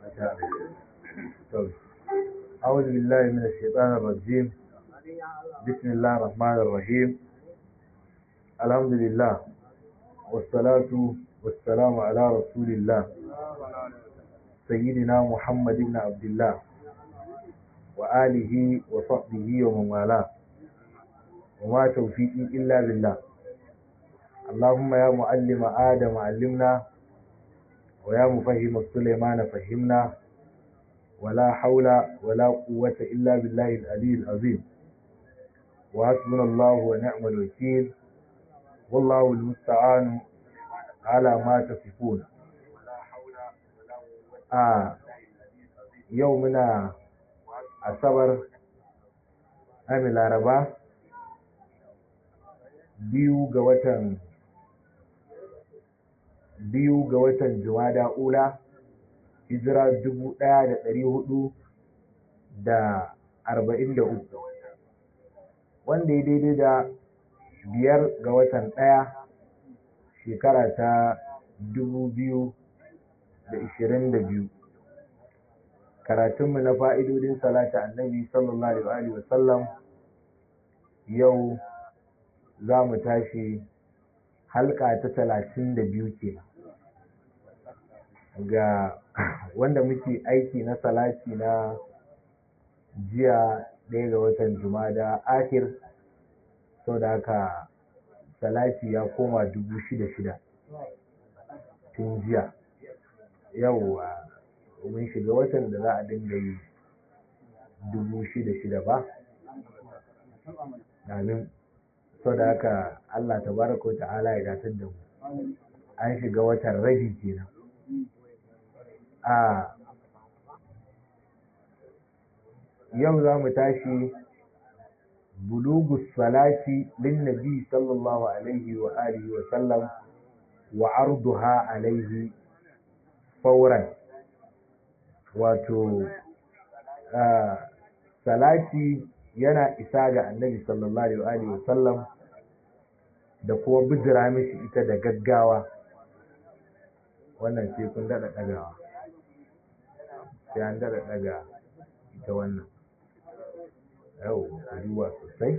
أعوذ بالله من الشيطان الرجيم بسم الله الرحمن الرحيم الحمد لله والصلاة والسلام على رسول الله سيدنا محمد بن عبد الله وآله وصحبه ومن والاه وما توفيقي إلا بالله اللهم يا معلم آدم علمنا ويا مفهم سليمان فهمنا ولا حول ولا قوة إلا بالله العلي العظيم وحسبنا الله ونعم الوكيل والله المستعان على ما تصفون آه يومنا asabar ami laraba biyu ga watan biyu ga watan jumada ula hijira dubu ɗaya da ɗari hudu da arba'in da uku wanda ya daidai da biyar ga watan ɗaya shekara ta dubu biyu da ishirin da biyu karatunmu na fa'idodin salata annabi sallallahu alaihi wasallam yau za mu tashi halka ta talatin da biyu kenan ga wanda muke aiki na salati na jiya ɗaya ga watan jumada akir sau da haka salati ya koma dubu shida shida tun jiya yau mun shiga watan da za a dinga yi dubu shida shida ba amin sau da haka allah ta baraka wa ta'ala ya datar da mu an shiga watan rabi kenan a yau za mu tashi bulugus salati lin nabi sallallahu alaihi wa alihi wa sallam wa arduha alaihi fauran wato salati yana isa ga annabi sallallahu alaihi wa sallam da kuma bijira mishi ita da gaggawa wannan sai kun daɗa ɗagawa sai an daɗa ɗaga ita wannan yau duba sosai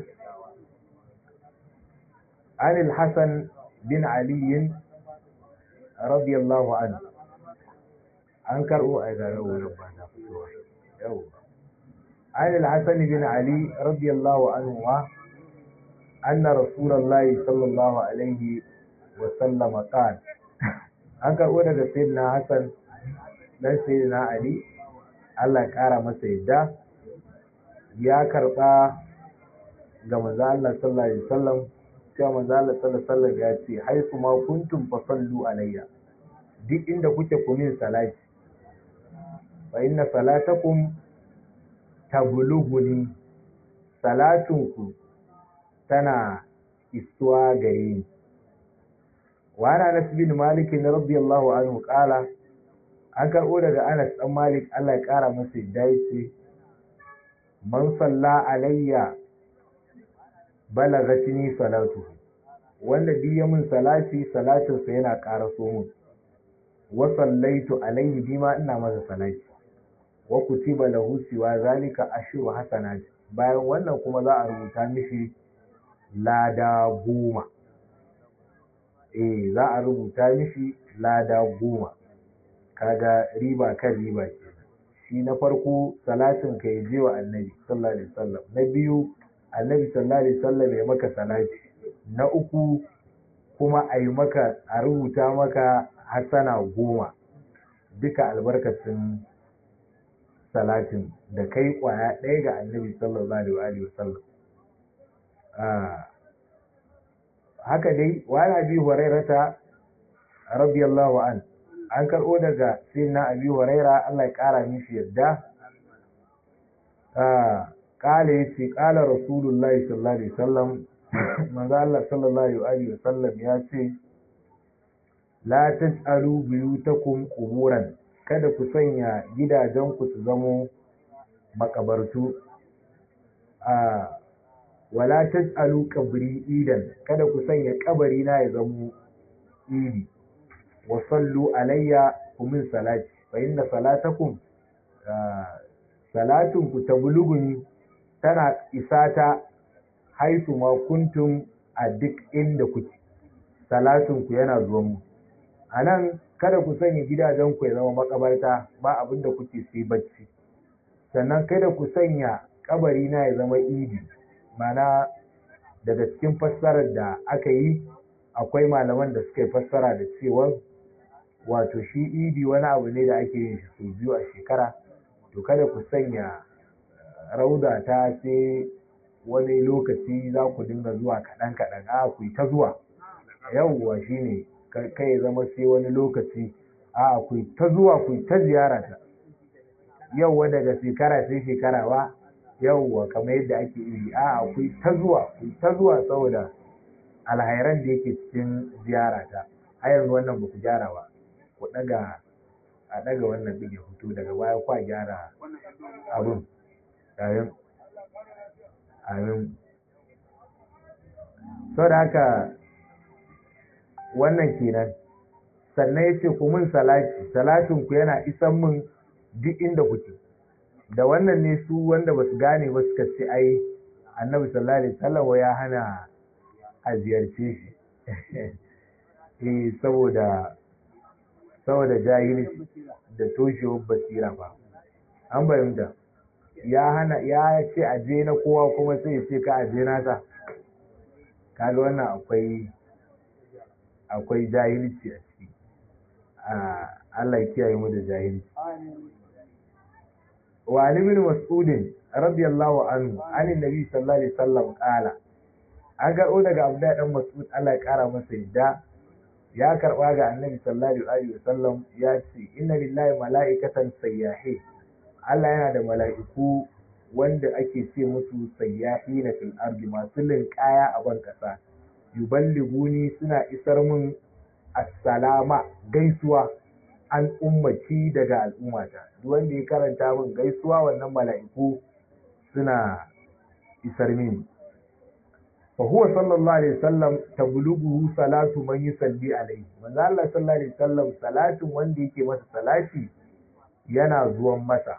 عن الحسن بن علي رضي الله عنه an karɓo a gare wurin ba na fitowa yau عن الحسن بن علي رضي الله عنهما أن رسول الله صلى الله عليه وسلم قال an karɓo daga sayyidina Hassan dan sayyidina Ali Allah ƙara masa yadda ya karɓa ga manzo Allah sallallahu alaihi wasallam cewa manzo Allah sallallahu alaihi wasallam ya ce haifu ma kuntum fa sallu alayya duk inda kuke ku min salati fa inna salatakum tablughuni salatunku tana isuwa gare ni wa ana Anas bin Malik radiyallahu anhu qala an karɓo daga Anas dan Malik Allah ya ƙara masa yadda yace man salla alayya balagatini salatu wanda duk ya min salati salatinsa yana ƙara so mun wa sallaitu alayhi bima ina masa salati wa kutiba lahu siwa zalika ashru hasanat bayan wannan kuma za a rubuta mishi lada goma eh za a rubuta mishi lada goma kaga riba kan riba ke shi na farko salatin ka je wa annabi sallallahu alaihi wasallam na biyu annabi sallallahu alaihi wasallam ya maka salati na uku kuma a yi maka a rubuta maka hasana goma duka albarkacin salatin da kai kwaya ɗaya ga annabi sallallahu alaihi wasallam haka dai wani abi hurairata radiyallahu an an karɓo daga sayyidina abi huraira Allah ya ƙara mishi yadda ƙala ya ce ƙala rasulullahi sallallahu alaihi wasallam manzo Allah sallallahu alaihi wasallam ya ce la taj'alu buyutakum quburan kada ku sanya gidajenku su zamo makabartu a wala taj'alu qabri idan kada ku sanya kabari na ya zamo idi wa sallu alayya ku min salati fa inna salatakum salatun ku tablughuni tana isa ta haitu ma kuntum a duk inda kuke salatun ku yana zuwa mu anan kada ku sanya gidajen ku ya zama makabarta ba abin da kuke sai bacci sannan kada ku sanya kabari na ya zama idi mana daga cikin fassarar da aka yi akwai malaman da suka yi fassara da cewa wato shi idi wani abu ne da ake yin shi sau biyu a shekara to kada ku sanya rauda ta sai wani lokaci za ku dinga zuwa kaɗan kaɗan a ku ta zuwa yawwa shi ne kai zama sai wani lokaci a ku ta zuwa ku ta ziyara ta yawwa daga shekara sai shekara ba yawwa kamar yadda ake iri a ku ta zuwa ku ta zuwa saboda alhairan da yake cikin ziyara ta a yanzu wannan ba ku gyara ba ku daga a daga wannan ɗin ya fito daga baya kwa gyara abin yayin amin sau da haka wannan kenan sannan ya ce ku mun salati salatin ku yana isan mun duk inda kuke da wannan ne su wanda ba su gane ba suka ce ai annabi sallallahu alaihi wasallam ya hana a ziyarce shi eh saboda saboda jahilci da toshewar basira ba an bayyana ya hana ya ce a je na kowa kuma sai ya ce ka a je nasa kaga wannan akwai akwai jahilci a ciki Allah ya kiyaye mu da jahilci wa ali bin mas'ud radiyallahu anhu anin nabi sallallahu alaihi wasallam qala an karɓo daga abdullahi dan mas'ud Allah ya kara masa yadda ya karɓa ga annabi sallallahu alaihi wasallam ya ce inna lillahi mala'ikatan sayyahi Allah yana da mala'iku wanda ake ce musu sayyahi na fil ardi masu linƙaya a ban ƙasa yuballiguni suna isar mun assalama gaisuwa an ummaci daga al'ummata duk wanda ya karanta min gaisuwa wannan mala'iku suna isar mini fa huwa sallallahu alaihi wasallam tablughu salatu man yusalli alaihi manzo Allah sallallahu alaihi wasallam salatin wanda yake masa salati yana zuwan masa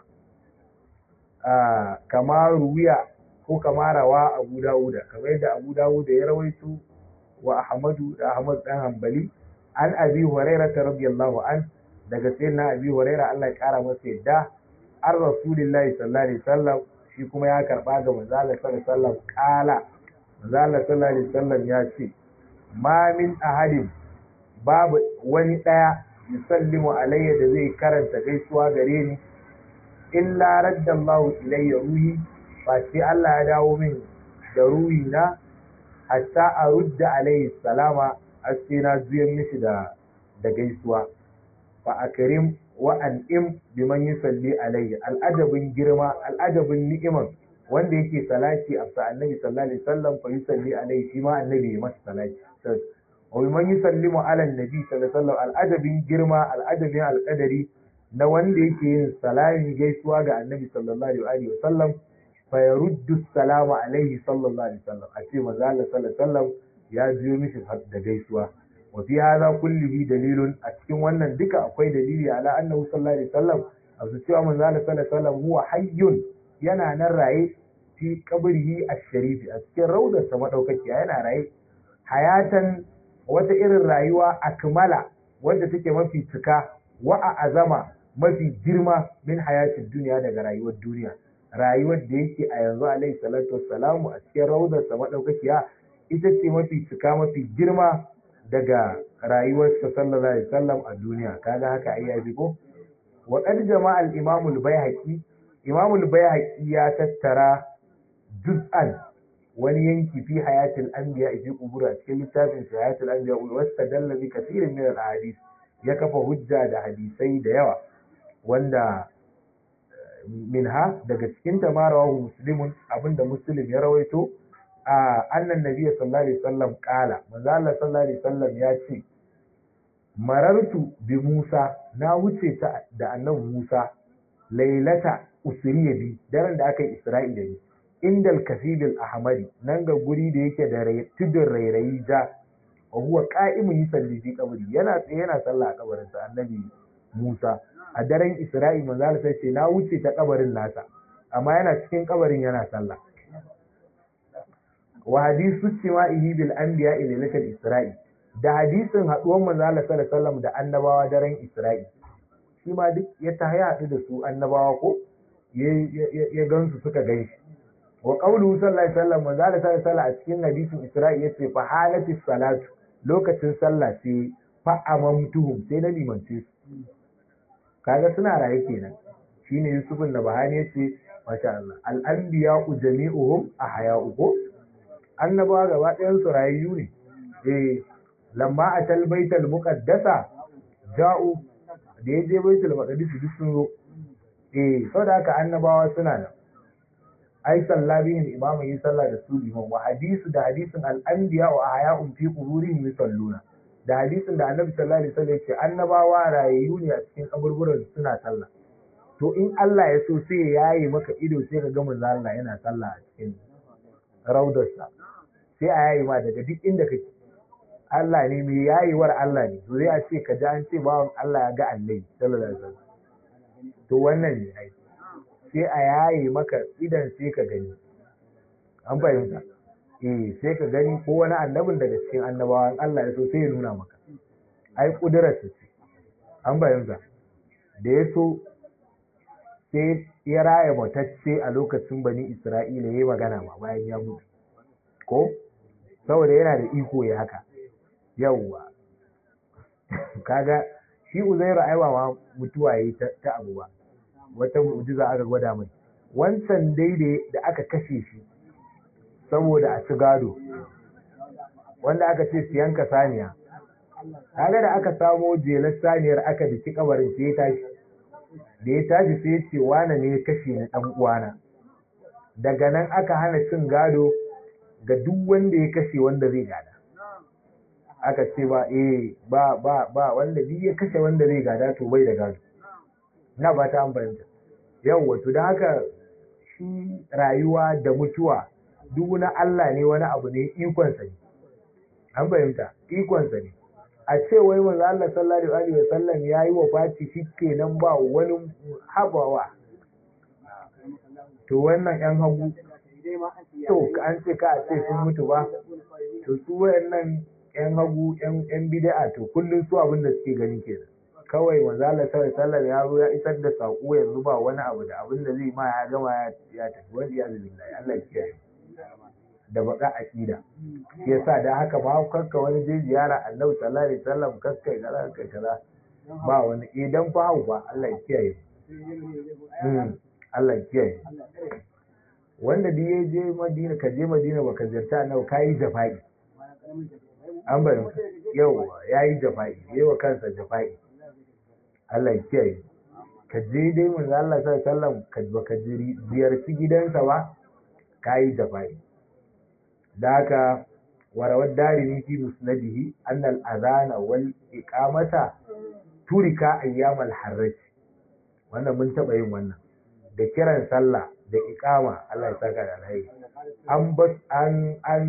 kama ruwiya ko kama rawa Abu Dawuda kamar yadda Abu Dawuda ya rawaito wa Ahmadu da Ahmad dan Hanbali an Abi Hurairah radiyallahu an daga sayyidina Abi Hurairah Allah ya kara masa yadda an Rasulullahi sallallahu alaihi wasallam shi kuma ya karba ga manzo Allah sallallahu alaihi wasallam kala manzo Allah sallallahu alaihi wasallam ya ce ma min ahadin babu wani daya yusallimu alayya da zai karanta gaisuwa gare ni illa raddallahu ilayya ruhi ba sai Allah ya dawo min da ruhi na hatta a rudda alayhi salama har sai na juyan mishi da da gaisuwa fa akrim wa an'im biman yusalli alayya al'ajabin girma al'ajabin ni'iman wanda yake salati a annabi sallallahu alaihi wasallam fa yusalli alayhi shi ma annabi ya masa salati wa biman yusallimu ala annabi sallallahu alaihi wasallam al'ajabin girma al'ajabin alqadari na wanda yake yin salami gaisuwa ga annabi sallallahu alaihi wasallam fa yaruddu salama alaihi sallallahu alaihi wasallam a ce manzo Allah sallallahu alaihi wasallam ya biyo mishi da gaisuwa wa fi hadha kullihi dalilun a cikin wannan duka akwai dalili ala annahu sallallahu alaihi wasallam abu cewa manzo Allah sallallahu alaihi wasallam huwa hayyun yana nan raye fi qabrihi ash-sharif a cikin raudarsa madaukakiya yana raye hayatan wata irin rayuwa akmala wanda take mafi cika wa a azama mafi girma min hayatin duniya daga rayuwar duniya rayuwar da yake a yanzu alaihi salatu wassalamu a cikin raudarsa madaukakiya ita ce mafi cika mafi girma daga rayuwarsa sallallahu alaihi wasallam a duniya kaga haka ai ya ko wa qad jama'a al-imam al-baihaqi imam al-baihaqi ya tattara juz'an wani yanki fi hayatil anbiya fi qubur a cikin littafin hayatil anbiya wa wastadalla bi kathirin min al-ahadith ya kafa hujja da hadisai da yawa wanda minha daga cikin ta marawahu muslimun abinda muslim ya rawaito a annan nabiyyi sallallahu alaihi wasallam kala manzo Allah sallallahu alaihi wasallam ya ce marartu bi Musa na wuce ta da annabi Musa lailata usriya bi daren da aka yi Isra'ila ne indal kasidil ahmari nan ga guri da yake da tudun rairayi ja wa huwa qa'imun yusalli fi qabri yana tsaye yana sallah a kabarin sa annabi Musa a daren Isra'i manzo Allah sai ce na wuce ta kabarin nasa amma yana cikin kabarin yana sallah wa hadisu ihi bil anbiya ila isra'i da hadisin haduwan manzo Allah sallallahu alaihi wasallam da annabawa daren Isra'i shi ma duk ya ta haɗu da su annabawa ko ya gansu suka ganshi wa qawluhu sallallahu alaihi wasallam manzo Allah sallallahu alaihi a cikin hadisin Isra'i yace fa halatis salatu lokacin sallah sai fa amamtuhum sai na limance su kaga suna raye kenan shine Yusufun da Bahani yace masha Allah al anbiya jami'uhum ahya'u ko annabawa gaba ɗayan su rayayyu ne eh lamma atal baital muqaddasa ja'u da ya je baitul maqdis duk sun zo eh saboda haka annabawa suna nan ai salla bihim imamu yi sallah da su liman wa hadisu da hadisin al-anbiya wa ahya'un fi quburihim yusalluna da hadisin da annabi sallallahu alaihi wasallam yace annabawa rayayyu ne a cikin kaburburan suna sallah to in Allah ya so sai ya yayi maka ido sai ka ga manzo Allah yana sallah a cikin raudarsa sai a yayi ma daga duk inda kake Allah ne mai yayiwar Allah ne zai a ce ka ji an ce bawan Allah ya ga annabi sallallahu alaihi wasallam to wannan ne ai sai a yayi maka idan sai ka gani an fahimta eh sai ka gani ko wani annabin daga cikin annabawan Allah ya so sai ya nuna maka ai kudurar ce an fahimta da ya so sai ya raya matacce a lokacin bani Isra'ila ya yi magana ma bayan ya mutu ko saboda yana da iko ya haka yawwa kaga shi uzairu aiwa ma mutuwa yi ta abu ba wata mu'jiza aka gwada mai wancan daidai da aka kashe shi saboda a ci gado wanda aka ce su yanka saniya kaga da aka samo jelar saniyar aka biki kabarin sai ya tashi da ya tashi sai ya ce wane ne ya kashe ni dan uwana daga nan aka hana cin gado ga duk wanda ya kashe wanda zai gada aka ce ba eh ba ba ba wanda duk ya kashe wanda zai gada to bai da gado na ba ta amfanta yau wato da haka shi rayuwa da mutuwa duk na Allah ne wani abu ne ikonsa ne an fahimta ikonsa ne a ce wai manzo Allah sallallahu alaihi wasallam yayi wafati shikenan ba wani habawa to wannan yan hagu to an ce ka a ce sun mutu ba to su wayannan yan hagu yan bid'a to kullun su abin da suke gani kenan kawai manzo Allah sallallahu alaihi ya zo ya isar da sako yanzu ba wani abu da abin da zai ma ya gama ya tafi wani ya billahi Allah ya kiyaye da baka aqida shi yasa da haka ma kanka wani je ziyara Annabi sallallahu alaihi wasallam kakkai kaza kai kaza ba wani idan fa hau ba Allah ya kiyaye Allah ya kiyaye wanda duk ya je Madina ka je Madina baka ziyarta Annabi kai jafa'i an bari yau yayi jafa'i yayi wa kansa jafa'i Allah ya kiyaye ka je dai manzo Allah sallallahu alaihi wasallam ka baka ziyarci gidansa ba kai jafa'i da haka warawar darimi fi musnadihi annal azana wal iqamata turika ayyamal harraj wannan mun taba yin wannan da kiran sallah da iqama Allah ya saka da alheri an bas an an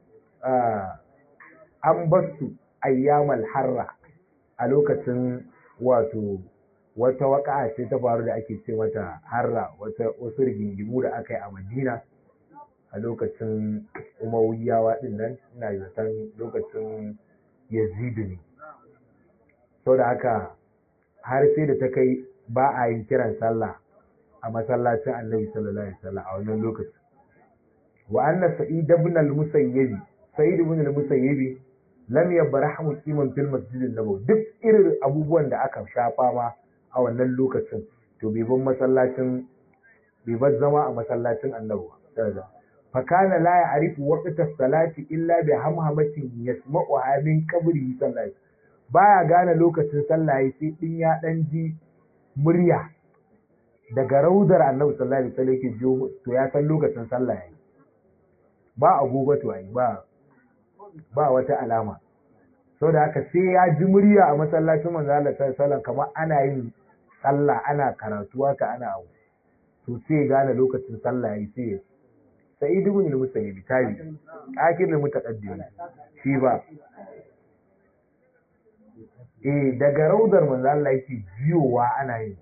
an basu ayyamal harra a lokacin wato wata waka ce ta faru da ake ce mata harra wata wasu rigingimu da aka yi a madina a lokacin umawiyawa din nan ina zaton lokacin yazidu ne sau da haka har sai da ta kai ba a yin kiran sallah a masallacin annabi sallallahu alaihi wasallam a wannan lokacin wa anna sa'id ibn al-musayyib sa'id ibn al-musayyib lam yabrahu qiman fil masjid an-nabawi duk irin abubuwan da aka shafa ma a wannan lokacin to bai ban masallacin bai bar zama a masallacin annabi sallallahu fakana la ya'rifu waqta salati illa bi hamhamatin yasma'uha min qabri sallallahu baya gane lokacin sallah sai din ya dan ji murya daga raudar annabi sallallahu alaihi wasallam yake jiyo to ya san lokacin sallah yayi ba agogo to ai ba ba wata alama saboda haka sai ya ji murya a masallacin manzo Allah sallallahu alaihi wasallam kamar ana yin sallah ana karatu haka ana abu to sai gane lokacin sallah yayi sai sa'id ibn al-musayyib tabi akir al-mutaqaddim shi ba eh daga raudar manzo Allah yake jiyowa ana yin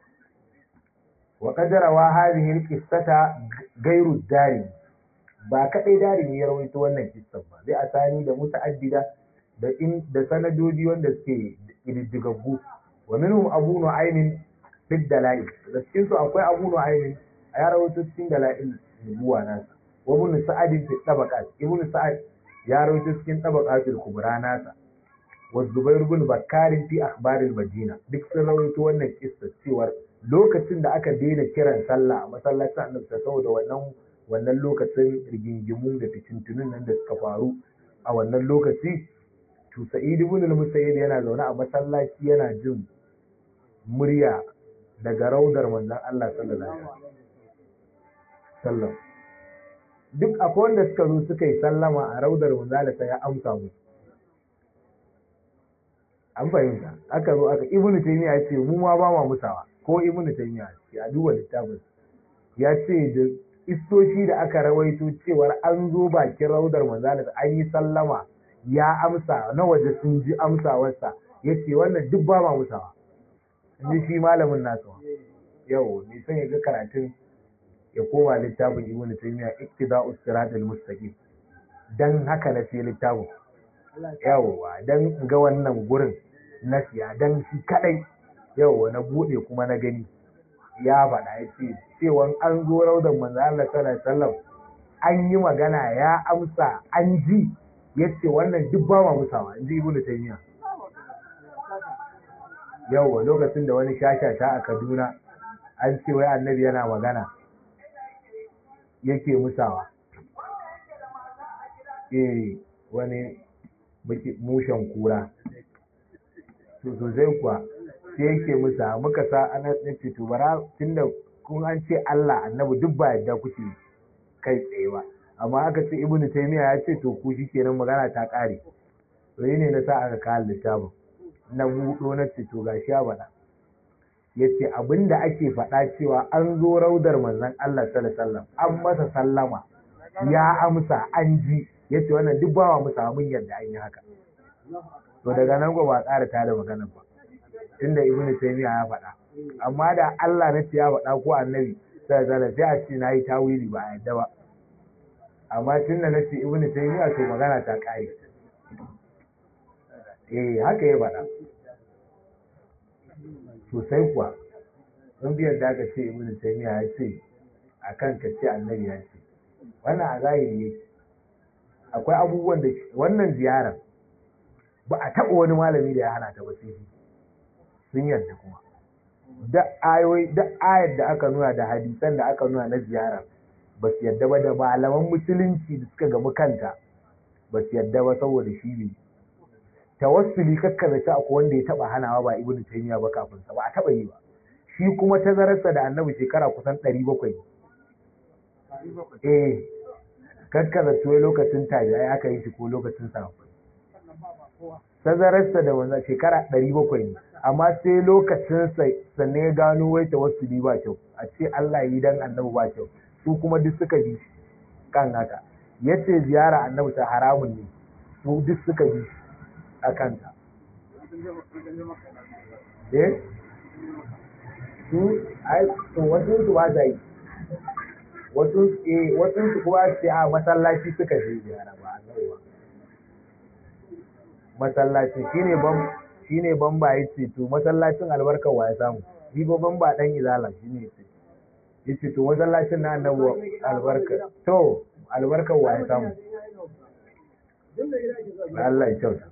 wa qadarawa hadhihi alqissata gairu dari ba kadai dari ne ya rawaito wannan kissan ba zai asani da muta'addida da in da sanadodi wanda suke ididdigaggu wa minhum abu nu'aymin fid dalail da cikin su akwai abu nu'aymin ya rawaito cikin dalail nubuwa nasa wa ibn sa'ad fi tabaqat ibn sa'ad ya rawaito cikin tabaqatul kubra nasa wa zubair ibn bakkar fi akhbar al-madina duk sun rawaito wannan kissa cewar lokacin da aka daina kiran sallah a masallacin annabi saboda wannan wannan lokacin rigingimu da fitintunun nan da suka faru a wannan lokaci to sa'id ibn al-musayyib yana zaune a masallaci yana jin murya daga raudar manzon Allah sallallahu alaihi wasallam duk akwai wanda suka zo suka yi sallama a raudar manzon Allah sai ya amsa musu an fahimta aka zo aka ibn taymiya ya ce mu ma ba ma musawa ko ibn taymiya ya duba littafin ya ce da istoshi da aka rawaito cewar an zo bakin raudar manzon an yi sallama ya amsa na waje sun ji amsawarsa ya ce wannan duk ba ma musawa ji shi malamin nasu yau ne son ya ga karatun ya koma littafin ibnu taymiya iktida'us siratal mustaqim dan haka na sai littafin yawa dan ga wannan gurin na siya dan shi kadai yawa na bude kuma na gani ya faɗa ya ce cewan an zo raudan manzo Allah sallallahu alaihi wasallam an yi magana ya amsa an ji ya ce wannan duk ba ma musawa in ji ibnu taymiya yau lokacin da wani shashasha a kaduna an ce wai annabi yana magana yake musawa eh wani mushen kura to sosai kuwa sai yake musa muka sa ana ce to bara tunda kun an ce Allah annabi duk ba yadda kuke kai tsaye ba amma aka ce ibnu taymiya ya ce to ku shikenan magana ta kare to ne na sa aka kawo littafin na buɗo na ce to gashi ya faɗa ya ce abinda ake faɗa cewa an zo raudar manzon Allah sallallahu an masa sallama ya amsa an ji ya ce wannan duk bawa mu samu yadda an yi haka to daga nan ba a ƙara tada magana ba tunda ibnu taymiya ya faɗa amma da Allah na ce ya faɗa ko annabi sallallahu sai a ce nayi tawili ba a yadda ba amma tunda na ce ibnu taymiya to magana ta ƙare eh haka ya faɗa sosai kuwa sun biyar da aka ce ibnu taymiya ya ce a kan ka ce annabi ya ce wannan a zahiri yake akwai abubuwan da wannan ziyarar ba a taɓa wani malami da ya hana ta ba sai sun yarda kuma da ayoyi da ayar da aka nuna da hadisan da aka nuna na ziyarar ba su yarda ba da malaman musulunci da suka gamu kanta ba su yarda ba saboda shi ne tawassuli kakkaza ta akwai wanda ya taba hanawa ba ibnu taymiya ba kafin sa ba a taba yi ba shi kuma tazararsa da annabi shekara kusan 700 eh kakkaza to lokacin tabi'ai aka yi shi ko lokacin sahabbai tazararsa da wannan shekara 700 ne amma sai lokacin sa sannan ya gano wai tawassuli ba kyau a ce Allah yi dan annabi ba kyau su kuma duk suka bi kan haka yace ziyara annabi ta haramun ne su duk suka bi a kanta. Eh? Su, ai, to wasu su ba sa yi. Wasu, eh, wasu su kuma su a masallaci suka je ziyara ba a ba. Masallaci shine ban shine ban ba yace to masallacin albarkar wa ya samu. Ni ba ban ba dan izala shine yace. Yace to masallacin na annabi albarka. To, albarkar wa ya samu. Allah ya kyauta.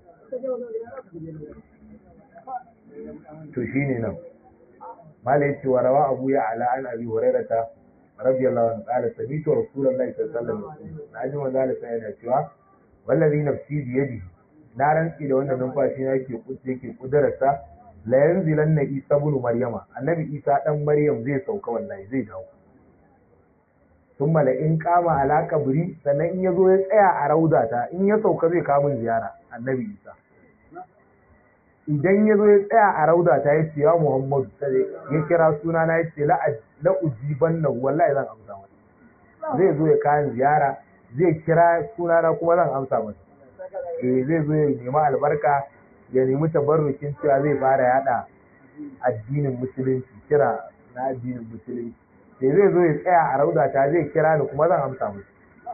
to shine nan malai ce wa rawa abu ya ala an abi hurairata radiyallahu anhu qala sami'tu rasulullahi sallallahu alaihi wasallam na ji manzo Allah yana cewa wallazi nafsi bi yadihi na rantsi da wanda numfashi na yake kuce yake kudararsa la yanzilanna isa ibn maryama annabi isa dan maryam zai sauka wallahi zai dawo sun in kama ala kabri sannan in ya zo ya tsaya a raudata in ya sauka zai kamun ziyara annabi isa idan ya zo ya tsaya a raudata ya ce ya muhammadu ya kira suna na ya ce la ujiban na wallahi zan amsa masa zai zo ya kayan ziyara zai kira suna na kuma zan amsa masa eh zai zo ya nema albarka ya nemi tabarrukin cewa zai fara yada addinin musulunci kira na addinin musulunci sai zai zo ya tsaya a rauda ta zai kira ni kuma zan amsa musu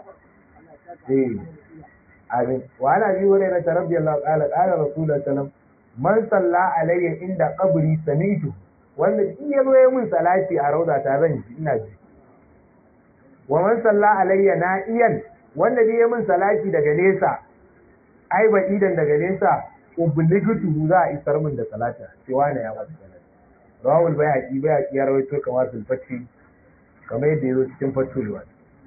eh amin wa ana bi wa rayna radiyallahu ta'ala qala rasulullahi sallam man salla alayya inda qabri samitu wanda in ya zo ya mun salati a rauda ta zan ji ina ji wa man salla alayya na'iyan wanda ya mun salati daga nesa ai ba idan daga nesa ubligatu za a isar min da salata cewa ne ya masa salati rawul bayhaqi bayhaqi ya rawaito kamar sulfati kamar yadda ya zo cikin fatul wa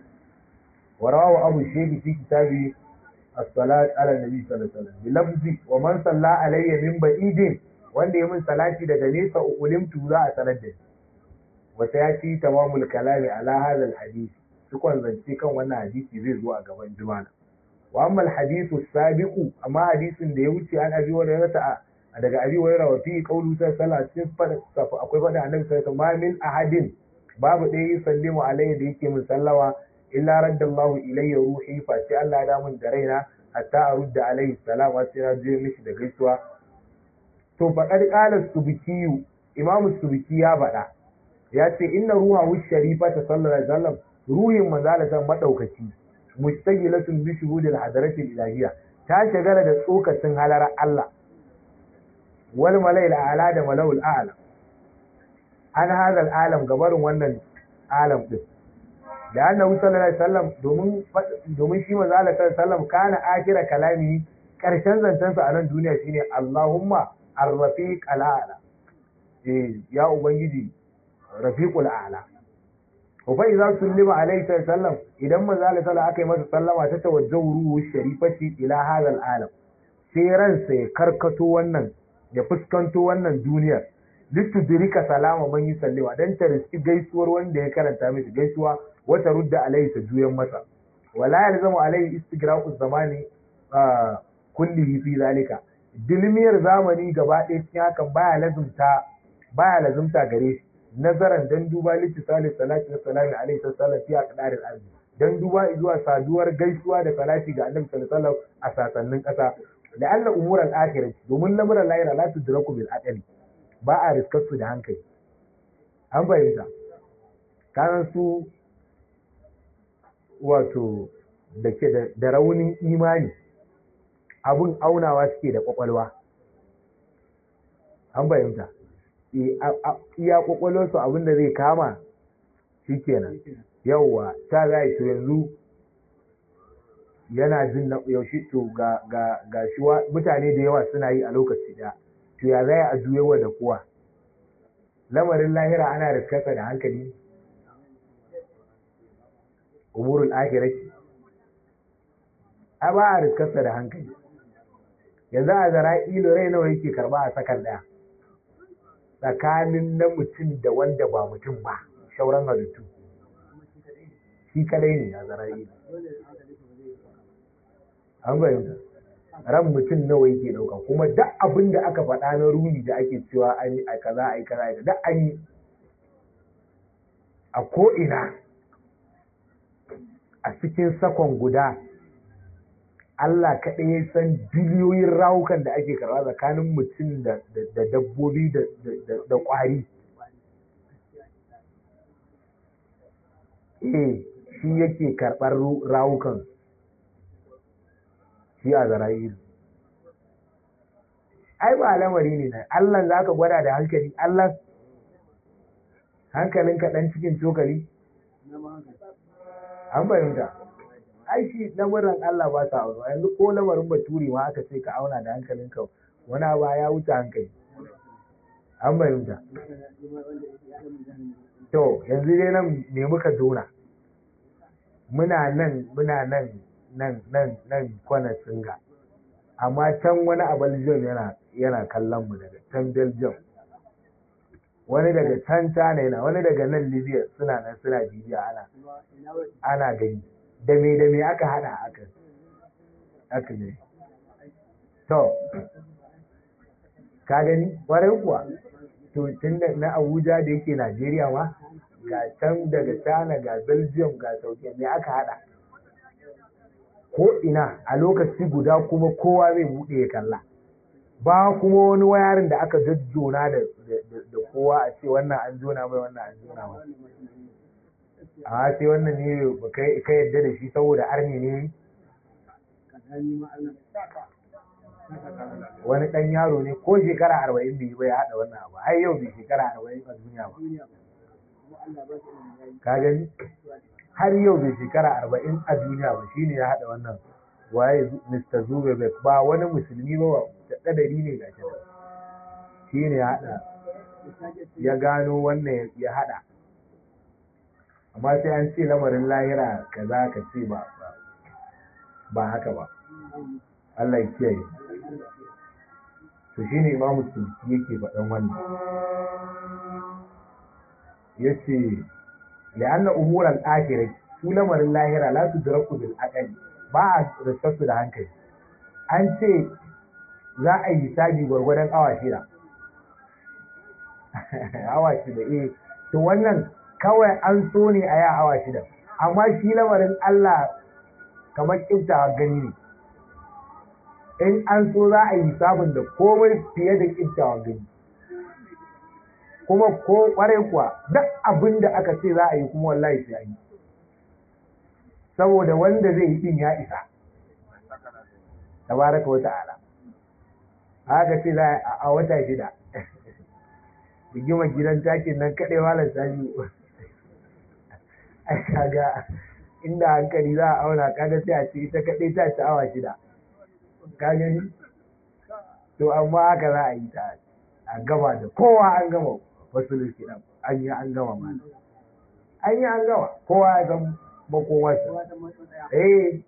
wa rawahu abu shaykh fi kitabi as-salat ala nabi sallallahu alaihi wasallam bi lafzi wa man salla alayya min ba'idin wanda ya min salati daga nesa ulimtu za a sanar da ni wata ya ci tamamul kalami ala hadha al-hadith cikon zance kan wannan hadisi zai zo a gaban jumana wa amma alhadithu sabiqu amma hadisin da ya wuce an abi wa ta daga abi wa rawa fi qawlu sallallahu alaihi wasallam akwai fada annabi sallallahu alaihi min ahadin babu ɗaya sallimu alayhi da yake min sallawa illa raddallahu ilayya ruhi fa sai Allah ya damun da raina hatta arudda alaihi salam wa sai na je mishi da gaisuwa to faqad qala subkiyu imam subki ya faɗa ya ce inna ruha sharifa ta sallallahu alaihi wasallam ruhin manzalatan madaukaki mustaqilatun bi shuhudil hadaratil ilahiyya ta shagala da tsokacin halarar Allah wal mala'il a'la da mala'ul a'la an hada alam gabarin wannan alam din da annabi sallallahu alaihi wasallam domin domin shi manzo Allah sallallahu alaihi wasallam kana akira kalami karshen zancen sa a nan duniya shine Allahumma ar-rafiq al-a'la eh ya ubangiji rafiqul a'la wa fa idza sallama alaihi sallam idan manzo Allah sallallahu aka yi masa sallama ta tawajjahu ruhu sharifati ila hadha al-alam sai ransa ya karkato wannan ya fuskanto wannan duniyar litudrika salama man yusallima dan ta riski gaisuwar wanda ya karanta mishi gaisuwa wata rudda alaihi ta juyan masa wala yalzamu alaihi istigraqu zamani kullihi fi zalika dilmiyar zamani gaba ɗaya cikin hakan baya lazumta baya lazumta gare shi nazaran dan duba littisali salati wa salami alaihi sallam fi aqdaril ardi dan duba zuwa saduwar gaisuwa da salati ga annabi sallallahu alaihi wasallam a sasannin kasa da Allah umuran akhirah domin lamuran lahira la tudraku bil aqli ba a riskar su da hankali an fahimta kanan su wato da ke da raunin imani abun aunawa suke da kwakwalwa an fahimta iya kwakwalwarsu abin da zai kama shi kenan yauwa ta za to yanzu yana jin na yaushe to ga ga ga shi mutane da yawa suna yi a lokaci ɗaya to ya zai a juyewa da kowa lamarin lahira ana riskarsa da hankali umurul akhirati a ba a riskarsa da hankali yanzu a zara ilo rai nawa yake karba a sakan ɗaya tsakanin na mutum da wanda ba mutum ba shauran halittu shi kadai ne a zara'i an bayyana ran mutum nawa yake dauka kuma duk abin da aka faɗa na runi da ake cewa an yi a kaza a yi kaza a duk an yi a ko'ina a cikin sakon guda Allah kaɗai ya san biliyoyin rawukan da ake karɓa tsakanin mutum da dabbobi da ƙwari. Eh, shi yake karɓar rawukan shi a zara'ilu. Ai, ba lamari ne na Allah za ka gwada da hankali, Allah hankalin kaɗan cikin cokali? An fahimta. ai shi lamarin Allah ba ta aure yanzu ko lamarin baturi ma aka ce ka auna da hankalin ka wani ba ya wuce hankali an bayyanta to yanzu dai nan me muka zona muna nan muna nan nan nan nan kwana singa amma can wani a Belgium yana yana kallon mu daga can Belgium wani daga can China yana wani daga nan Libya suna nan suna bibiya ana ana gani da me da me aka hada aka aka ne to ka gani kwarai kuwa to tun da na abuja da yake najeriya ma ga can daga china ga belgium ga sauke me aka hada ko ina a lokaci guda kuma kowa zai buɗe ya kalla ba kuma wani wayarin da aka jajjona da da kowa a ce wannan an jona mai wannan an jona mai a sai wannan ne ka yadda da shi saboda arni ne wani ɗan yaro ne ko shekara arba'in bai bai haɗa wannan abu har yau bai shekara arba'in a duniya ba ka gani har yau bai shekara arba'in a duniya ba shine ya haɗa wannan waye Mr. Zuberbek ba wani musulmi ba da ɗadari ne ga shi ne ya haɗa ya gano wannan ya haɗa amma sai an ce lamarin lahira kaza ka ce ba ba haka ba Allah ya kiyaye to shine imamu sulki yake faɗan wannan yace la'anna umuran akhirah su lamarin lahira la tudraku bil aqli ba a riskarsu da hankali an ce za a yi hisabi gwargwadon awa shida awa shida eh to wannan kawai an so ne a yi awa shida amma shi lamarin Allah kamar kiftawa gani ne in an so za a yi hisabin da komai fiye da kiftawa gani kuma ko kwarai kuwa duk abin da aka ce za a yi kuma wallahi sai yi saboda wanda zai yi din ya isa tabaraka wa ta'ala haka ce za a wata shida rigimar gidan takin nan kaɗai malar sani ai kaga inda hankali za a auna kaga sai a ce ita kaɗai ta ci awa shida ka gani to amma haka za a yi ta a gama da kowa an gama wasu kiɗan an yi an gama ma an yi an gama kowa ya san makomarsa eh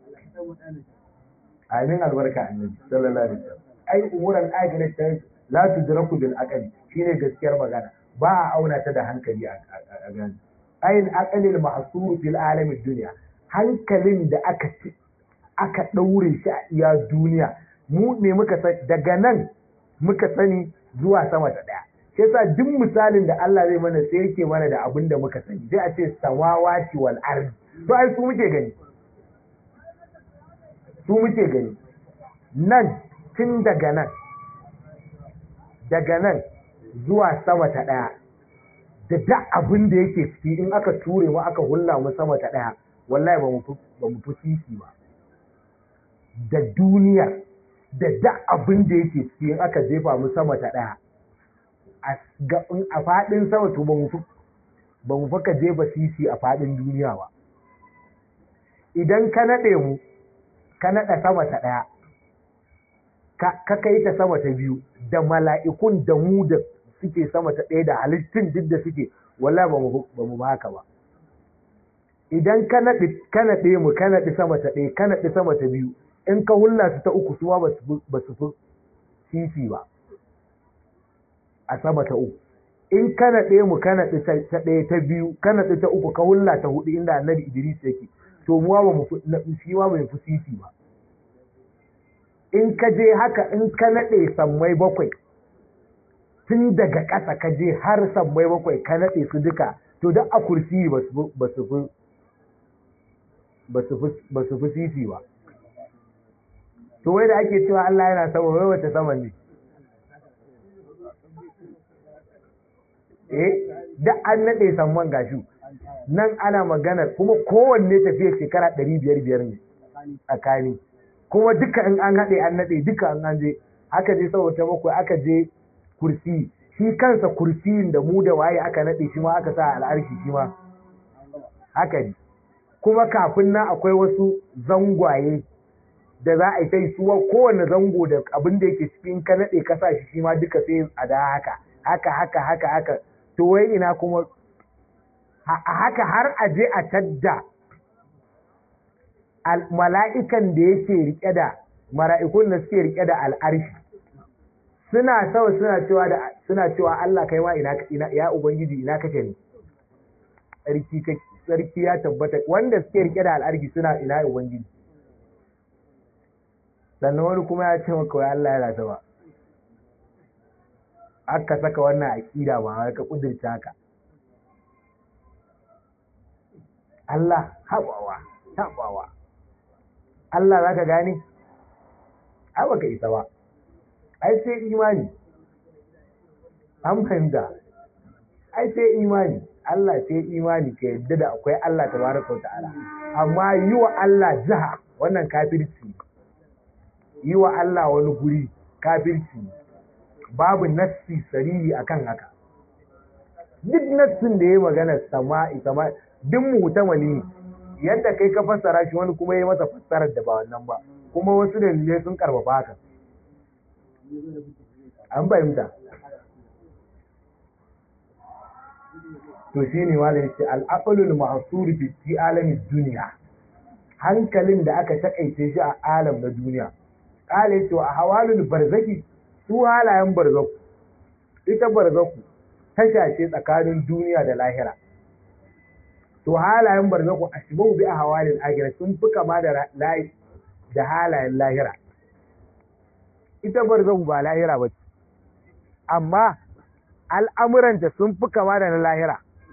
amin albarka annabi sallallahu alaihi wasallam ai umuran akhirah ta la tudraku bil aqli shine gaskiyar magana ba a auna ta da hankali a gani ayin aqlil mahsur fil alam dunya hankalin da aka ci aka daure shi a iya duniya mu ne muka san daga nan muka sani zuwa sama ta daya sai yasa duk misalin da Allah zai mana sai yake mana da abin da muka sani sai a ce samawati wal ardi to ai su muke gani su muke gani nan tun daga nan daga nan zuwa sama ta ɗaya da da abin da yake ciki in aka ture mu aka hulla mu sama ta ɗaya wallahi ba mu fi sisi ba da duniya da da abin da yake ciki in aka jefa mu sama ta ɗaya a faɗin sama to ba mu fi ka jefa sisi a faɗin duniya ba idan ka naɗe mu ka naɗa sama ta ɗaya ka kai ta sama ta biyu da mala'ikun da mu da suke sama ta ɗaya da halittun duk da suke wala ba mu ba haka ba idan ka naɗe mu ka naɗi sama ta ɗaya ka naɗi sama ta biyu in ka hulla su ta uku suwa ba su fi sisi ba a sama ta uku in ka naɗe mu ka naɗi ta ɗaya ta biyu ka naɗi ta uku ka hulla ta hudu inda annabi idris yake to muwa ba mu shi ma bai fi sisi ba in ka je haka in ka naɗe sammai bakwai tun daga ƙasa ka je har sammai bakwai ka naɗe su duka to duk a kursi ba su fi sisi ba to wai da ake cewa Allah yana sama wai wata saman ne eh da an naɗe samman gashi nan ana magana kuma kowanne tafiyar shekara ɗari biyar biyar ne tsakani kuma duka in an haɗe an naɗe duka in an je aka je saboda bakwai aka je kursi shi kansa kursiyin da mu da waye aka naɗe shi ma aka sa al'arshi shi ma haka ne kuma kafin nan akwai wasu zangwaye da za a yi ta suwa kowane zango da abin da yake cikin ka naɗe ka sa shi shi ma duka sai a da haka haka haka haka haka to wai ina kuma a haka har a je a tadda mala'ikan da yake rike da mara'ikun da suke rike da al'arshi suna sawa suna cewa da suna cewa Allah kai ma ina ina ya ubangiji ina kake ne sarki sarki ya tabbata wanda suke rike da al'arshi suna ina ubangiji sannan wani kuma ya ce maka wai Allah yana sama aka saka wannan aqida ba ka kudurta haka Allah haɓawa haɓawa Allah za ka gane? ai baka isa ba ai sai imani an fahimta ai sai imani Allah sai imani ka yadda da akwai Allah tabaraka wa ta'ala amma yi wa Allah jiha wannan kafirci yi wa Allah wani guri kafirci babu nassi sarihi akan haka duk nassin da ya magana sama'i sama'i duk mutamali yadda kai ka fassara shi wani kuma ya masa fassarar da ba wannan ba kuma wasu dalilai sun karfafa haka an fahimta to shi ne wala yace al-aqlul mahsur fi fi alamin duniya hankalin da aka takaice shi a alam na duniya kala yace wa hawalul barzaki su halayen barzaku ita barzaku tasha ce tsakanin duniya da lahira to halayen barzaku ashbahu bi ahwalil akhirah sun fi kama da layi da halayen lahira ita barzaku ba lahira ba amma al'amuranta sun fi kama da na lahira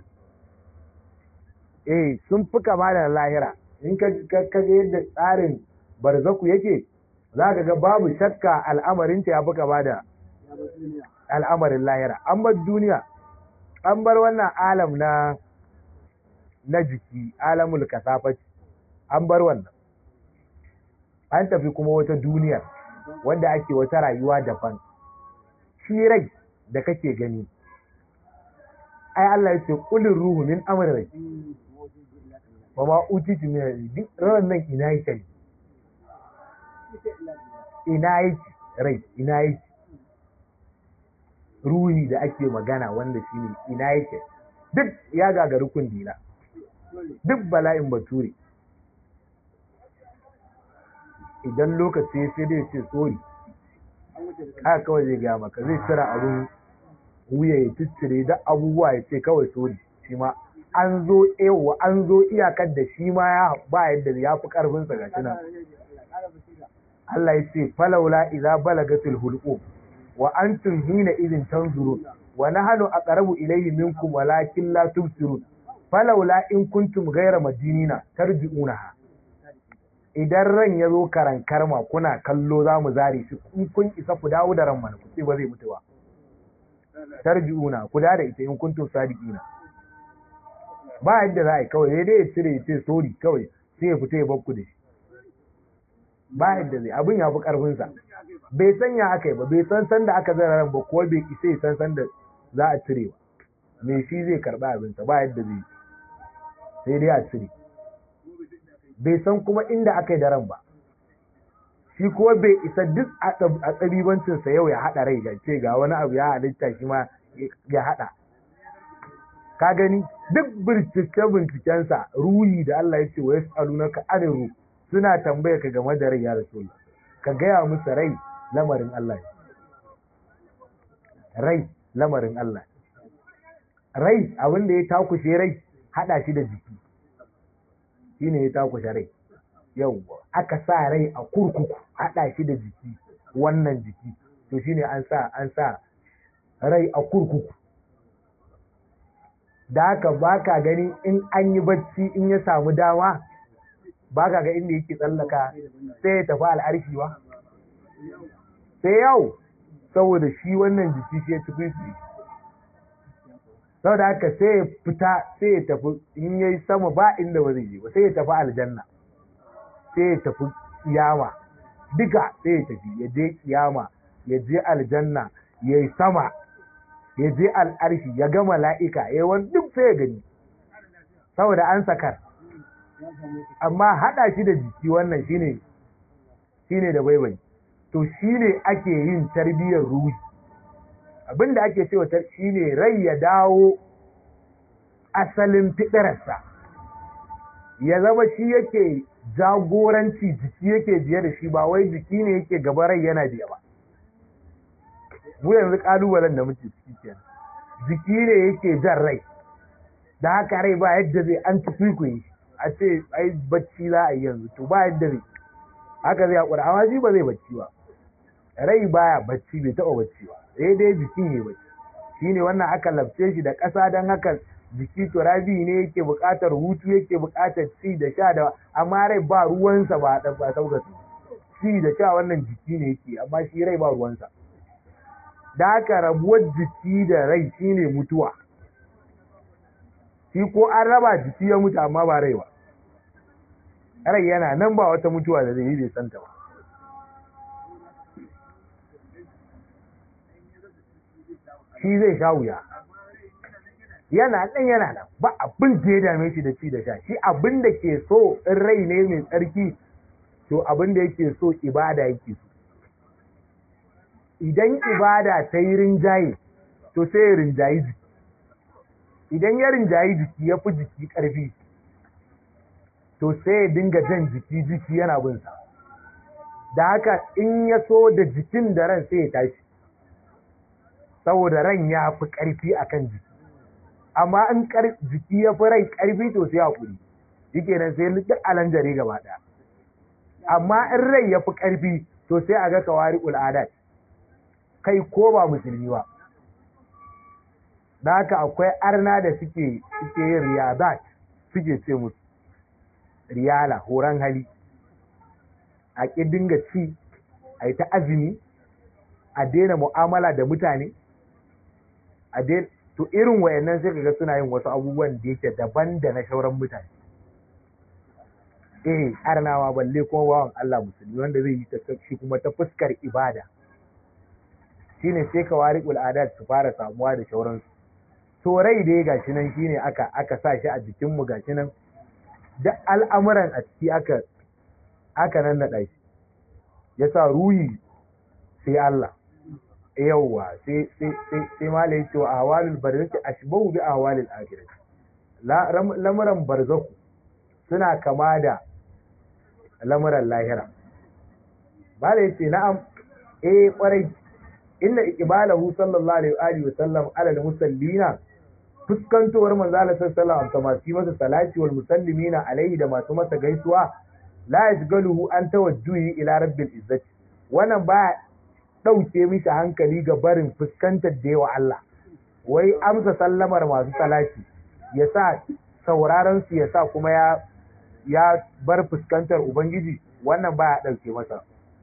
eh sun fi kama da na lahira in ka ga yadda tsarin barzaku yake za ka ga babu shakka al'amarinta ya fi kama da al'amarin lahira an bar duniya an bar wannan alam na na jiki alamul kasafaci an bar wannan an tafi kuma wata duniyar wanda ake wata rayuwa daban shi rai da kake gani ai Allah ya ce kulin ruhu min amr rai wa ma utitu min duk ran nan ina yake ina yake rai ina yake ruhi da ake magana wanda shine ina yake duk ya gagari kundila duk bala'in bature idan lokaci sai dai ce tsori haka kawai zai gaya maka zai cira abin wuya ya ciccire da abubuwa ya ce kawai tsori shi ma an zo ewa an zo iyakar da shi ma ya ba yadda ya fi karfinsa ga nan Allah ya ce falaula idza balagatul hulqum wa antum hina idin tanzurun wa nahnu aqrabu ilayhi minkum walakin la tubsirun falaula in kuntum ghayra madinina tarji'unaha idan ran ya zo karan karma kuna kallo za mu zare shi in kun isa ku dawo da ran mana ku ce ba zai mutu ba tarji'una ku da ita in kuntum sadiqina ba yadda za a yi kawai dai ya cire ya ce sori kawai sai ya fita ya bakku da shi ba yadda zai abin ya fi karfinsa bai san ya aka yi ba bai san san da aka zara ran ba ko bai isa ya san san da za a cire ba me shi zai karba abinsa ba yadda zai sai dai a cire bai san kuma inda aka yi daren ba shi kuma bai isa duk a tsabibancinsa yau ya haɗa rai ga ce ga wani abu ya halitta shi ma ya haɗa ka gani duk bincike-bincikensa ruhi da Allah ya ce wa yasu ka adiru suna tambaya ka game da rai ya rasu ka gaya musu rai lamarin Allah rai lamarin Allah rai abin da ya takushe rai haɗa shi da jiki shi ne ya takushe rai yau aka sa rai a kurkuku haɗa shi da jiki wannan jiki to shine an sa an sa rai a kurkuku da haka ba ka gani in an yi bacci in ya samu dama ba ka ga inda yake tsallaka sai ya tafi al'arshi ba sai yau saboda shi wannan jiki shi ya ci kwisi saboda haka sai ya fita sai ya tafi in ya yi sama ba inda ba zai je ba sai ya tafi aljanna sai ya tafi kiyama duka sai ya tafi ya je kiyama ya je aljanna ya yi sama ya je al'arshi ya ga mala'ika ya wani duk sai ya gani saboda an sakar amma haɗa shi da jiki wannan shine shine da baibai to shine ake yin tarbiyyar ruhi abinda ake cewa shine rai ya dawo asalin fiɗararsa ya zama shi yake jagoranci jiki yake biye da shi ba wai jiki ne yake gaba rai yana biya ba mu yanzu kalubalen da muke ciki kenan jiki ne yake jan rai da haka rai ba yadda zai an tafi ku yi a ce ai bacci za a yi yanzu to ba yadda zai haka zai haƙura amma shi ba zai bacci ba rai baya bacci bai taɓa bacci ba sai dai jiki ne bacci shi ne wannan aka labce shi da ƙasa don haka jiki turabi ne yake buƙatar hutu yake buƙatar ci da sha da amma rai ba ruwansa ba ba sauka ci da sha wannan jiki ne yake amma shi rai ba ruwansa da haka rabuwar jiki da rai shine mutuwa shi ko an raba jiki ya mutu amma ba rai ba rai yana nan ba wata mutuwa da zai yi bai santa ba shi zai sha wuya yana ɗan yana nan ba abin da ya dame shi da ci da sha shi abin da ke so in rai ne mai tsarki to abin da yake so ibada yake so idan ibada ta yi rinjaye to sai ya rinjayi jiki idan ya rinjayi jiki ya fi jiki ƙarfi to sai ya dinga jan jiki jiki yana binsa da haka in ya so da jikin da ran sai ya tashi saboda ran ya fi ƙarfi akan jiki amma in jiki ya fi rai ƙarfi to sai haƙuri yake nan sai duk alanjare gaba ɗaya amma in rai ya fi ƙarfi to sai a ga kawari ul'adat kai ko ba musulmi ba da haka akwai arna da suke suke yin riyadat suke ce musu riyala horon hali a ƙi dinga ci a yi ta azumi a daina mu'amala da mutane a daina to irin wayannan sai kaga suna yin wasu abubuwan da yake daban da na shauran mutane eh arnawa balle kuma bawan Allah musulmi wanda zai yi ta shi kuma ta fuskar ibada shine sai ka wari al'adat su fara samuwa da shauransu to rai dai gashi nan shine aka aka sa shi a jikin mu gashi nan duk al'amuran a ciki aka aka nan naɗa shi yasa ruhi sai Allah yawwa sai sai sai sai malai ce wa ahwalul barzakh ashbahu bi ahwalil akhirah la lamuran barzaku suna kama da lamuran lahira malai ce na'am eh kwarai inna iqbalahu sallallahu alaihi wa alihi wa sallam ala al-musallina fuskantowar manzo Allah sallallahu alaihi wa masu masa salati wal musallimina alaihi da masu masa gaisuwa la yashgaluhu an tawajjuhi ila rabbil izzati wannan ba dauke mishi hankali ga barin fuskantar da yawa Allah wai amsa sallamar masu salati ya sa sauraron su ya sa kuma ya ya bar fuskantar ubangiji wannan ba ya dauke masa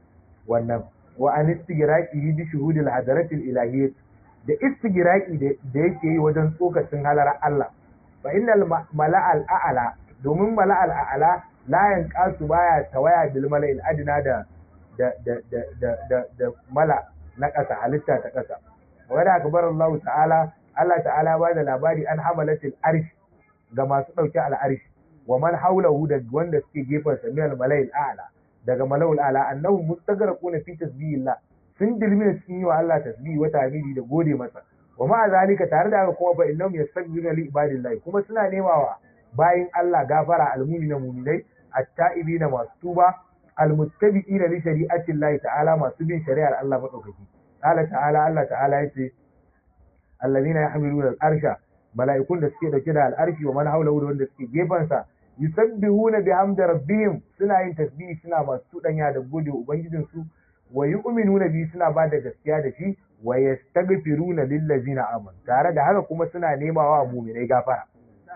wannan wa an istigraqi bi shuhudil hadaratil ilahiyyah da istigraqi da yake yi wajen tsokacin halar Allah fa innal mala'al a'la domin mala'al a'la la yanqasu baya tawaya bil mala'il adna da da da da da da mala na ƙasa halitta ta ƙasa wa da akbar Allah ta'ala Allah ta'ala ba da labari an hamalatil arsh ga masu dauke al arsh wa man hawlahu da wanda suke gefen sa min al mala'il a'la daga mala'ul a'la annahu mustagraquna fi tasbihillah sun dilmi cikin yi wa Allah tasbihi wa tahmidi da gode masa wa ma zalika tare da haka kuma fa innahum yastaghfiruna li ibadillahi kuma suna nemawa bayin Allah gafara almu'mina mu'minai at-ta'ibina masu tuba almuttabi'ina li shari'ati Allah ta'ala masu bin shari'ar Allah madaukaki qala ta'ala Allah ta'ala yace alladhina yahmiluna al-arsha mala'ikun da suke dauke da al-arshi wa man hawlahu da wanda suke gefen sa yusabbihuna bihamdi rabbihim suna yin tasbihi suna masu tudanya da gode ubangijin su wa yu'minuna bi suna ba da gaskiya da shi wa yastaghfiruna lillazina amanu tare da haka kuma suna nemawa mu'minai gafara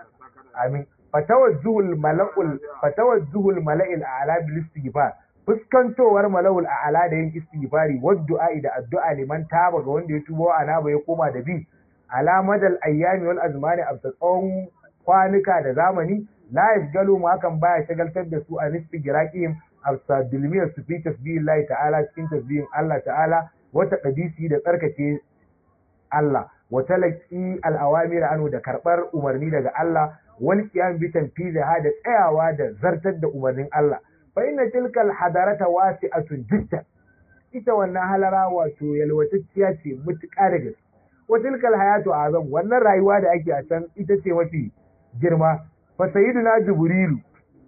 amin fatawajjuhul mala'ul fatawajjuhul mala'il a'la bil istighfar fuskantowar mala'ul a'la da yin istighfari wa du'a da addu'a liman taba ga wanda ya tuba wa anaba ya koma da bi alamadal ayyami wal azmani a tsawon kwanuka da zamani la yashgalu mu hakan baya shagaltar da su a istigraqihim afsa dilmiyar su fi tasbihin ta'ala cikin tasbihin Allah ta'ala wata qadisi da tsarkake Allah wa talaqi al-awamir anhu da karbar umarni daga Allah wal qiyam bi tanfiziha da tsayawa da zartar da umarnin Allah fa inna tilka al-hadarata wasi'atun jiddan ita wannan halara wato yalwatacciya ce mutuƙa da gaske wa tilka al-hayatu azam wannan rayuwa da ake a can ita ce mafi girma fa sayyiduna jibrilu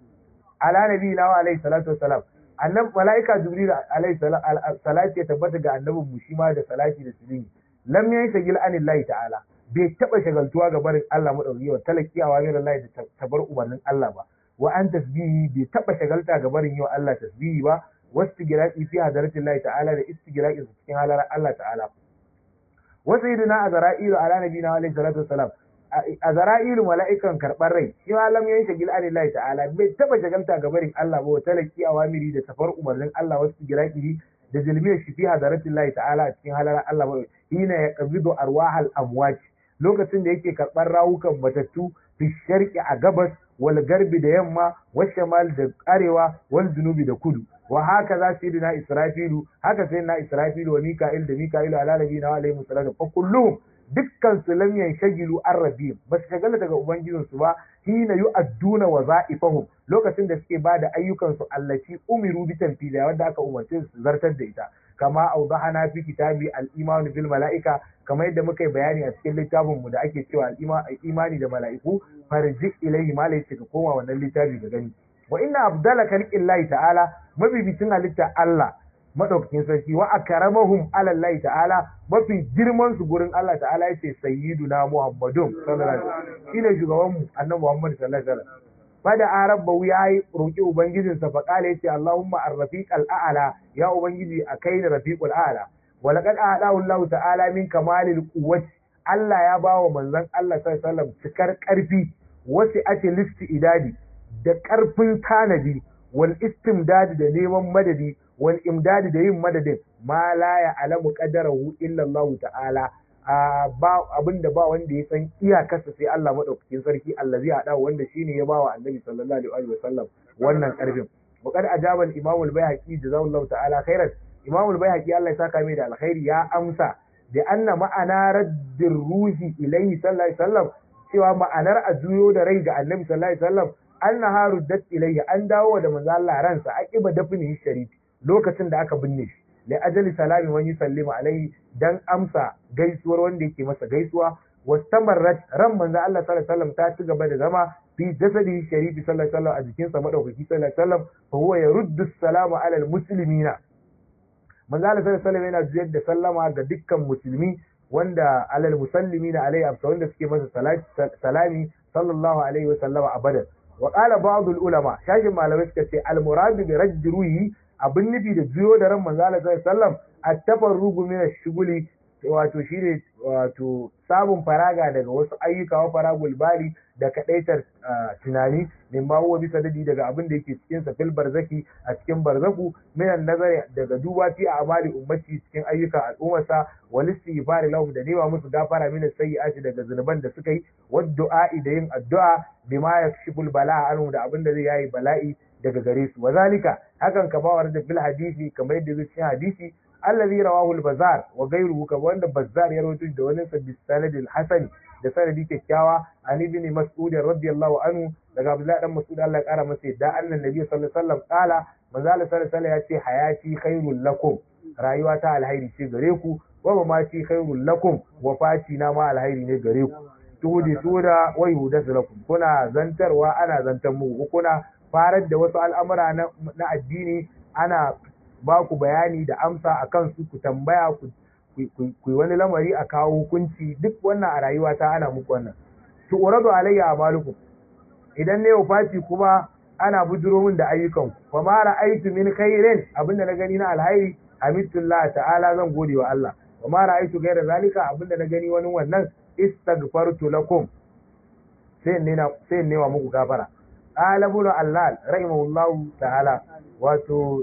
ala nabiyina wa alayhi salatu wassalam annab malaika jibril alayhi salatu ya tabbata ga annabin mu shi ma da salati da sirri lam yanshagil anillahi ta'ala bai taba shagaltuwa ga barin Allah madauki wa talaki wa min Allah da tabar umarnin Allah ba wa an tasbihi bai taba shagalta ga barin yau Allah tasbihi ba wastigiraqi fi hadratillahi ta'ala da istigiraqi cikin halar Allah ta'ala wa sayyidina azra'ilu ala nabiyina wa alayhi salatu wassalam a zara'ilu mala'ikan karɓar rai shi ma lam yayin shagil anillahi ta'ala bai taba shagalta ga barin Allah ba wata laki awamiri da safar umarnin Allah wasu giraki da jilmiyar shi fi hadaratin Allah ta'ala a cikin halalar Allah ba hina yaqbidu arwahal amwat lokacin da yake karɓar rawukan matattu fi sharqi a gabas wal garbi da yamma wa shamal da arewa wal junubi da kudu wa haka za su yi na israfilu haka sai na israfilu wa mika'il da mika'ilu ala nabi na alaihi musallatu fa kulluhum dukkan su lam yanshagilu an rabbihim ba su shagala daga ubangijin su ba hina yu'adduna waza'ifahum lokacin da suke bada ayyukan su allati umiru bi tanfida wanda aka umarce su zartar da ita kama awdahana fi kitabi al-iman bil mala'ika kamar yadda muka yi bayani a cikin littafin mu da ake cewa al-imani da mala'iku farji ilayhi ma laysa ka koma wannan littafi ga gani wa inna abdala khalqillahi ta'ala mabibicin halitta Allah madaukakin sarki wa akramahum ala Allah ta'ala mafi girman su gurin Allah ta'ala yace sayyiduna Muhammadun sallallahu alaihi wasallam shine shugaban mu annabi Muhammad sallallahu alaihi wasallam fada arabba yayi roki ubangijin sa fa kale yace Allahumma ar-rafiq al-a'la ya ubangiji akai da rafiqul a'la wa laqad a'lahu Allah ta'ala min kamalil quwwati Allah ya bawa manzon Allah sallallahu alaihi wasallam cikar karfi wasi ake listi idadi da karfin tanadi wal istimdadi da neman madadi wal imdadi da yin madadin ma la ya alamu qadarahu illa Allah ta'ala ba abinda ba wanda ya san iyakarsa sai Allah madaukakin sarki allazi hada wanda shine ya bawa annabi sallallahu alaihi wa sallam wannan karfin وقد أجاب الإمام البيهقي جزاه الله تعالى خيرا إمام البيهقي الله يساك ميدا الخير يا أمسى لأن معنى رد الروح إليه صلى الله عليه وسلم سوى معنى أجيو دريج النبي صلى الله عليه وسلم أنها ردت إليه أن داو da manzo Allah ransa aqiba dafnihi sharif lokacin da aka binne shi li ajali salami man yusallimu alaihi dan amsa gaisuwar wanda yake masa gaisuwa wastamarrat ran manzo Allah sallallahu alaihi wasallam ta ci gaba da zama fi jasadihi sharifi sallallahu alaihi wasallam a jikinsa madaukaki sallallahu alaihi wasallam fa huwa yaruddu salamu ala almuslimina manzo Allah sallallahu alaihi wasallam yana juyar da sallama ga dukkan musulmi wanda alal musallimina alaihi amsa wanda suke masa salami sallallahu alaihi wasallam abadan wa qala ba'd ulama shashin malamai suka ce al murad bi radd ruhi abin nufi da juyo da ran manzo Allah sallallahu alaihi wasallam at-tafarrugu min ash-shughuli wato shine wato samun faraga daga wasu ayyuka wa faragul bali da kadaitar tunani min ma huwa bisa dadi daga abin da yake cikin sa fil barzaki a cikin barzaku minan nazari daga duba fi amali ummati cikin ayyukan al'ummarsa wal istighfar lahum da nema musu gafara min sayyi'ati daga zunuban da suka yi wa du'a'i da yin addu'a bima yakshiful bala'a anhu da abin da zai yayi bala'i daga gare su wazalika hakan kamar da fil hadisi kamar yadda zai cikin hadisi allazi rawahu al-bazar wa ghayruhu kamar wanda bazzar ya rawaito da wani sabbi sanad al-hasan da sanadi kyakkyawa an ibn mas'ud radiyallahu anhu daga abdullah dan mas'ud Allah ya kara masa yadda annan nabi sallallahu alaihi wasallam kala manzo Allah sallallahu alaihi ya ce hayati khairul lakum rayuwa ta alhairi ce gare ku wa ma ci khairul lakum wafati na ma alhairi ne gare ku tudi tuda wa yudasu lakum kuna zantarwa ana zantar mu kuna farar da wasu al'amura na addini ana ba ku bayani da amsa a kansu ku tambaya ku yi wani lamari a kawo hukunci duk wannan a rayuwa ta ana muku wannan to uradu alayya amalukum idan ne fati kuma ana bujuro min da ayyukan ku fa ma ra'aytu min khairin abinda na gani na alhairi hamidulillah ta'ala zan gode wa Allah wa ma ra'aytu ghayra zalika abinda na gani wani wannan istaghfartu lakum sai ne na sai ne wa muku gafara qala ibn allal rahimahullahu ta'ala wato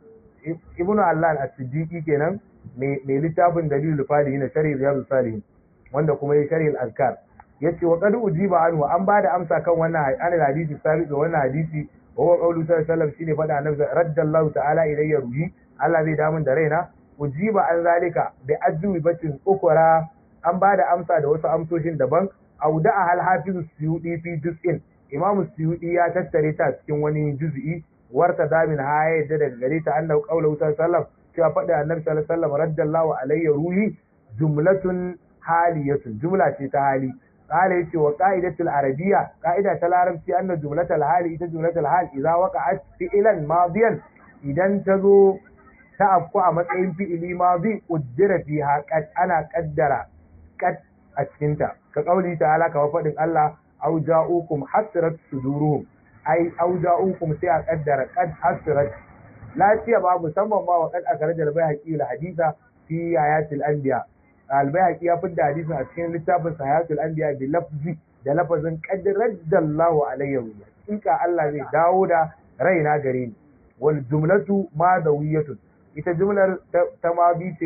ibnu Allah as-siddiqi kenan mai littafin dalilul fadi na sharhi riyadus salihin wanda kuma ya sharhi al-azkar yace wa qad ujiba anhu an bada amsa kan wannan an hadisi sabi ga wannan hadisi wa huwa qawlu sallallahu alaihi wasallam shine fada annabi raddallahu ta'ala ilayya ruhi Allah zai damun da raina ujiba an zalika bi ajwi batin ukura an bada amsa da wasu amsoshin daban auda'a hal hafizu suyudi fi juz'in imamu suyudi ya tattare ta cikin wani juz'i warta damin ha ya yadda daga gare ta annahu qawlu sallallahu cewa faɗi annabi sallallahu alaihi wasallam raddallahu alayya ruhi jumlatun haliyatun jumla ce ta hali qala yace wa qa'idatul arabiyya qa'ida ta larabci anna jumlatul hali ita jumlatul hal idza waqa'at fi'lan madiyan idan ta zo ta afku a matsayin fi'ili madi uddira fiha qad ana qaddara qad a cikinta ka kauli ta'ala ka faɗin Allah au ja'ukum hasrat suduruhum ai auja'ukum sai a kaddara qad hasrat lafiya ba musamman ma wa qad akhraja al-bayhaqi al-haditha fi ayatil anbiya al-bayhaqi ya fidda hadisin a cikin littafin ayatul anbiya bi lafzi da lafazin qad raddallahu alayya hakika Allah zai dawo da raina gare ni wal jumlatu madawiyatun ita jumlar ta ma bi ce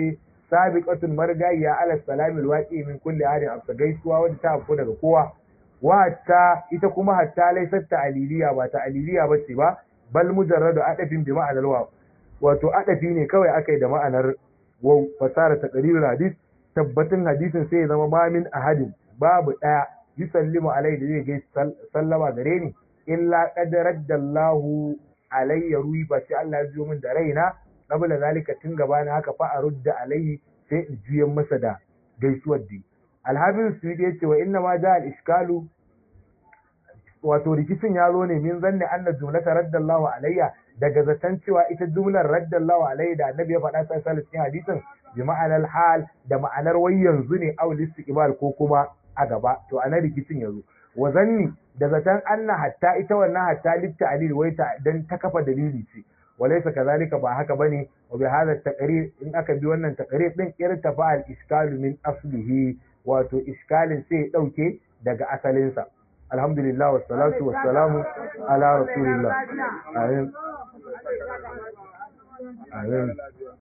sabiqatun margayya ala salamil waqi min kulli hadin abta gaisuwa wanda ta afko daga kowa wa hatta ita kuma hatta laysat ta'liliya ba ta'liliya bace ba bal mujarradu adafin bi ma'anar wa wato adafi ne kawai akai da ma'anar waw fasara taqrirul hadis tabbatin hadisin sai ya zama ma min ahadin babu daya yusallimu alai da zai gaisa sallama gare ni illa qad raddallahu alayya ruwi ba sai Allah ya jiyo min da raina qabla zalika tun gabana haka fa arudda alayhi sai in juyan masa da gaisuwar di alhabis su ya ce wa inna ma ja al-iskalu wato rikicin ya zo ne min zanne anna jumlata raddallahu alayya daga zaton cewa ita jumlar raddallahu alayya da annabi ya faɗa sai sallallahu cikin hadisin bi ma'anar hal da ma'anar wai yanzu ne aw istiqbal ko kuma a gaba to anan rikicin ya zo wa zanni da zaton anna hatta ita wannan hatta litta alil wai ta dan ta kafa dalili ce walaysa kazalika ba haka bane wa bi hadha taqrir in aka bi wannan taqrir din irtafa al iskalu min aslihi wato iskalin sai ya dauke daga asalinsa alhamdulillah wassalatu wassalamu ala rasulillah amin amin